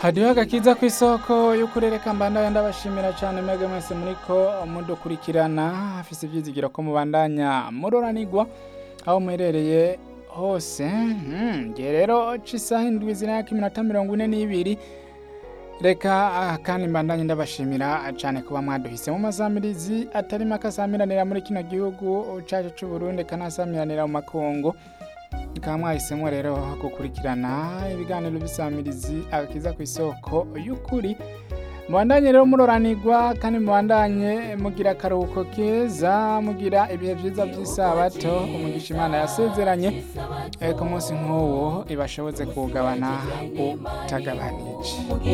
hadiho agakiza ku isoko y'ukurereka mbandanya ndabashimira cyane mwebwe mwese muriko mudukurikirana afise ivyizigiro ko mubandanya muroranigwa aho muherereye hose mm, ngiye rero c'isaha indwi zirako iminota mirongo ine n'ibiri reka ah, kandi mbandanye ndabashimira cyane kuba mwaduhise mu mazamirizi atari make asamiranira muri kino gihugu cacu c'uburundi kanasamiranira mu makungu mukaba mwahisemo rero gukurikirana ibiganiro bisamirizi agakiza ku isoko y'ukuri mubandanye rero muroranirwa kandi mubandanye mugira akaruhuko keza mugira ibihe byiza by'isabato umugisha imana yasezeranye eh, ku munsi nk'uwo ibashoboze kuwugabana utagabanije